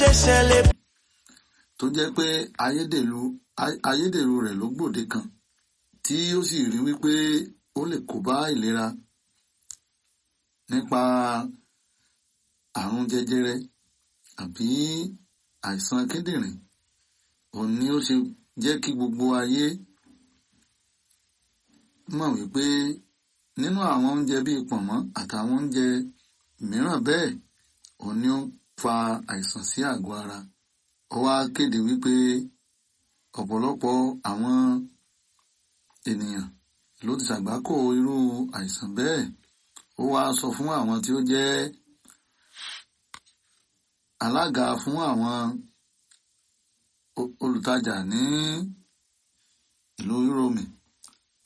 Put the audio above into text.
ṣe ṣẹlẹ̀. tó jẹ́ pé ayédèrú ayédèrú rẹ̀ ló gbòde kan tí ó sì rí wípé ó lè kó bá ìlera nípa àrùn jẹjẹrẹ àbí àìsàn kíndìnrín òun ni ó ṣe jẹ́ kí gbogbo ayé mọ̀ wípé nínú àwọn oúnjẹ bíi pọ̀nmọ́ àtàwọn oúnjẹ mìíràn bẹ́ẹ̀ òun ni ó ń fa àìsàn sí àgọ́ ara ó wá kéde wípé ọ̀pọ̀lọpọ̀ àwọn ènìyàn ló ti ṣàgbákò irú àìsàn bẹ́ẹ̀ ó wá sọ fún àwọn tí ó jẹ́ alága fún àwọn olùtajà ní ìlú Yúróòmù